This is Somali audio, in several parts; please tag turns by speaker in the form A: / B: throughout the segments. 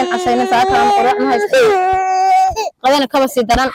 A: mayn casaynin saakaana quraac ma haysto qadana kaba sii daran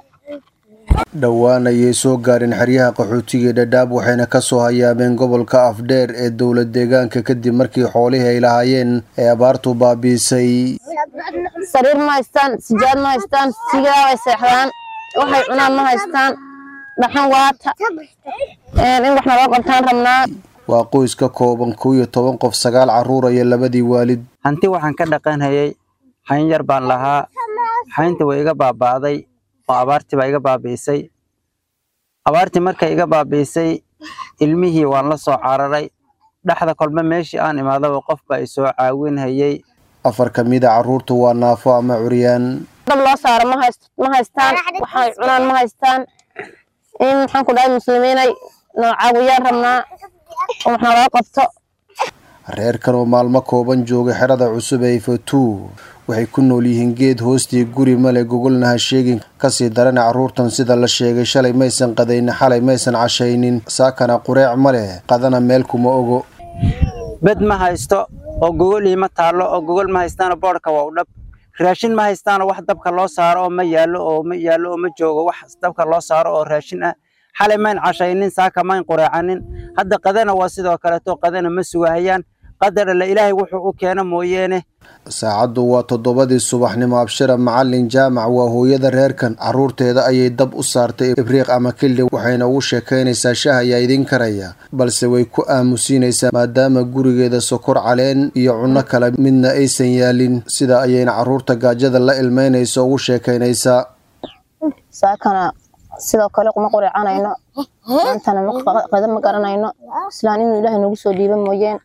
B: dhowaan ayay soo gaareen xeryaha qaxootiga ee dhadhaab waxayna kasoo hayaameen gobolka afdheer ee dowlad deegaanka kadib markii xoolihii ay lahaayeen ee abaartu baabiisay
A: sariir ma haystaan sijaad ma haystaan sigaa way seexdaan waxay cunaan ma haystaan dhaxan waata in wax naloo qabtaan rabnaa
B: waa qoys ka kooban kow iyo toban qof sagaal carruur iyo labadii waalid
C: hanti waxaan ka dhaqanhayay hayn yar baan lahaa hayntii way iga baaba'day oo abaartii baa iga baabi'isay abaartii markay iga baabi'isay ilmihii waan la soo cararay dhexda kolba meeshii aan imaadaba qof baa i soo caawinhayay
B: afar ka mid a carruurtu waa naafo ama curyaan
A: dab loo saaro ma hayst ma haystaan waxay cunaan ma haystaan in maxaan ku dhahay muslimiinay noo caawiyaan rabnaa oo wax naloo qabto
B: reerkan oo maalmo kooban jooga xerada cusub ee ifatuu waxay ku nool yihiin geed hoostii guri male gogolna ha sheegin kasii darana carruurtan sida la sheegay shalay maysan qadaynin xalay maysan cashaynin saakana qureec ma leh qadana meel kuma ogo
C: bed ma haysto oo gogol iima taallo oo gogol ma haystaano boodhka waa u dhab raashin ma haystaano wax dabka loo saaro oo ma yaallo oo ma yaallo oo ma joogo wax dabka loo saaro oo raashin ah xalay mayn cashaynin saaka mayn qureecanin hadda qadana waa sidoo kaleeto qadana ma sugahayaan qadar alle ilaahay wuxuu u keena mooyeene
B: saacaddu waa toddobadii subaxnimo abshira macalin jaamac waa hooyada reerkan carruurteeda ayay dab u saartay ibriiq ama kili waxayna ugu sheekaynaysaa shah ayaa idin karaya balse way ku aamusiinaysaa maadaama gurigeeda sokor caleen iyo cunno kale midna aysan yaalin sida ayayna carruurta gaajada la ilmeynaysa ugu sheekaynaysaa
A: saakana sidoo kale kuma qureecanayno maantana qada ma garanayno islaan inuu ilaahay nagu soo dhiiba mooyeen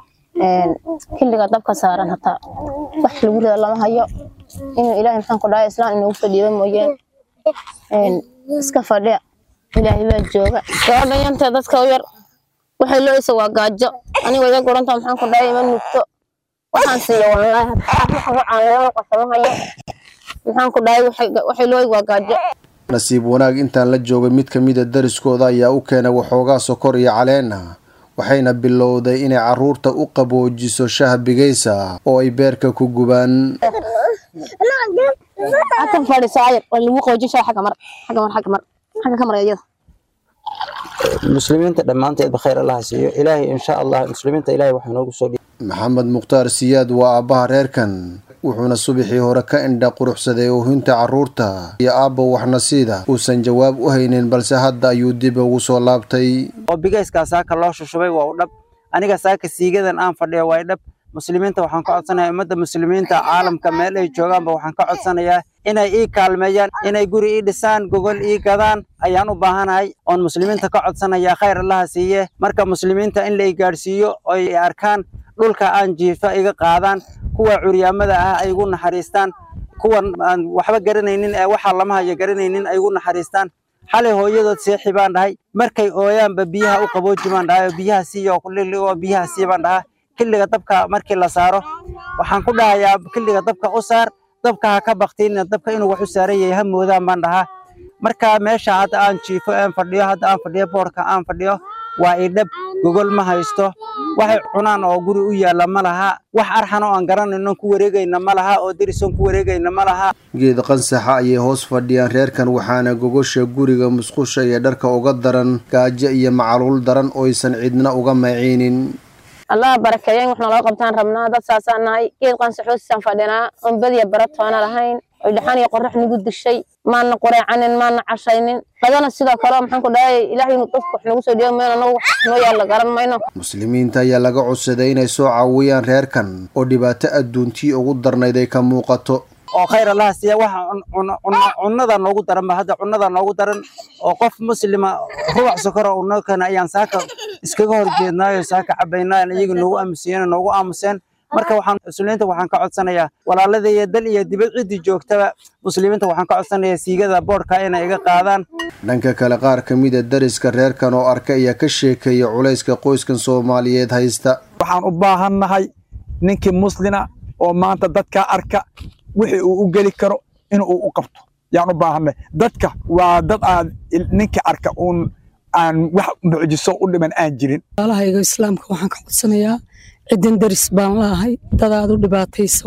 A: xilliga dabka saaran hataa wax lagu rida lama hayo inuu ilaahay maxaan ku dhahay islaan inoogu soo dhiiba mooyeen iska fadhiya ilaahay baa jooga gabadha yantee dadka u yar waxay looysa waa gaajo aniga iga guranta maxaan ku dhahay ima nugto waxaan siiyo wallaahi caanlama qasama hayo maxaan ku dhahay waxay looy waa gaajo
B: nasiib wanaag intaan la joogay mid ka mida dariskooda ayaa u keenay waxoogaa sokor iyo caleen ah waxayna bilowday inay carruurta u qaboojiso shah bigaysa oo ay beerka ku gubaan
A: halkan fadhiso ayar waa lagu qaboojin shaa xagga mar xagga mar xagga mar xagga ka mar iyada
C: muslimiinta dhammaanteedba khayr allaha siiyo ilaahay insha allah muslimiinta ilaahay waxaa noogu soo dhiib
B: maxamed mukhtaar siyaad waa aabbaha reerkan wuxuuna subaxii hore ka indha quruxsaday oohinta carruurta iyo aabba waxnasiida uusan jawaab u haynin balse hadda ayuu dib ugu soo laabtay
C: oo bigayskaa saaka loo shushubay waa u dhab aniga saaka siigadan aan fadhiyo waa dhab muslimiinta waxaan ka codsanayaa ummadda muslimiinta caalamka meel ay joogaanba waxaan ka codsanayaa inay ii kaalmeeyaan inay guri ii dhisaan gogol ii gadaan ayaan u baahanahay oon muslimiinta ka codsanayaa khayr allaha siiye marka muslimiinta in la i gaadhsiiyo oo ay arkaan dhulka aan jiifa iga qaadaan kuwa curyaamada ah ay igu naxariistaan kuwan aan waxba garanaynin ee waxaa lama hayo garanaynin ay igu naxariistaan xalay hooyadood seexi baan dhahay markay ooyaanba biyaha u qabooji baan dhahay oo biyaha siiyo oo biyaha sii baan dhahaa xilliga dabka markii la saaro waxaan ku dhahayaa xilliga dabka u saar dabka ha ka baktiina dabka inuu wax u saaran yahay ha moodaan baan dhahaa marka meesha hadda aan jiifo aan fadhiyo hadda aan fadhiyo boorka aan fadhiyo waa idhab gogol ma haysto waxay cunaan oo guri u yaalla ma laha wax arxan oo aan garanayno ku wareegayna ma laha oo derisoon ku wareegayna ma laha
B: geed qansaxa ayay hoos fadhiyaan reerkan waxaana gogosha guriga musqusha iyo dharka uga daran gaajo iyo macaluul daran oysan cidna uga maciinin
A: allah barakeeyo in wax naloo qabtaan rabnaa dad saasaan nahay geed qansaxoosisaan fadhinaa oon badiya baratoona lahayn oy dhaxan iyo qorax nagu dishay maana qureecanin maana cashaynin qadana sidoo kale maxaan ku dhahay ilaahay inuu dadku wax nagu soo dhiibo mayno anagu wax noo yaalla garan mayno
B: muslimiinta ayaa laga codsaday inay soo caawiyaan reerkan oo dhibaato adduuntii ugu darnayd ay ka muuqato
C: oo khayr allaha siiya waxa cunnada noogu daran ba hadda cunnada noogu daran oo qof muslima rubac sokora uu noo keena ayaan saaka iskaga horjeednaayo saaka cabaynaa iyaga noogu aamusiyeen noogu aamuseen marka waxaan muslimiinta waxaan ka codsanayaa walaaladaiyo dal iyo dibad ciddii joogtaba muslimiinta waxaan ka codsanayaa siigada boodhka inay iga qaadaan
B: dhanka kale qaar ka mida dariska reerkan oo arka ayaa ka sheekeeya culayska qoyskan soomaaliyeed haysta
D: waxaan u baahannahay ninkii muslina oo maanta dadkaa arka wixii uu u geli karo inuu u qabto yaan u baahanay dadka waa dad aan ninka arka uun aan wax mucjiso u dhiman aan jirin
E: walaalahayga islaamka waxaan ka codsanayaa cidan daris baan laahay dadaad u dhibaataysan waa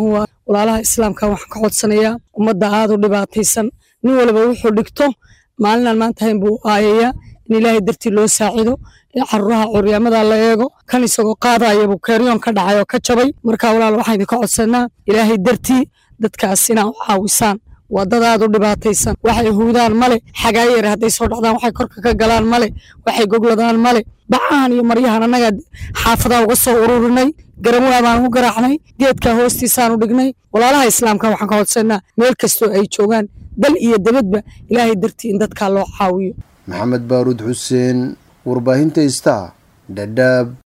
E: walaalaha islaamka waxaan ka codsanayaa ummadda aad u dhibaataysan nin waliba wuxuu dhigto maalinaan maanta hayn buu aayayaa in ilaahay dartii loo saacido ee caruuraha curyaamada la eego kan isagoo qaadaya buu keeryoon ka dhacay oo ka jabay marka walaal waxaan idinka codsanaa ilaahay dartii dadkaas inaa u caawisaan waa dad aad u dhibaataysan waxay huudaan male xagaayar hadday soo dhacdaan waxay korka ka galaan male waxay gogladaan male bacahan iyo maryahan annaga xaafadaa uga soo ururinay garamwaa baan u garaacnay geedka hoostiisaan u dhignay walaalaha islaamka waxaan ka codsanaa meel kastoo ay joogaan dal iyo dabadba ilaahay dartii in dadkaa loo caawiyo
B: maxamed baaruud xuseen warbaahinta istaa dhadhaab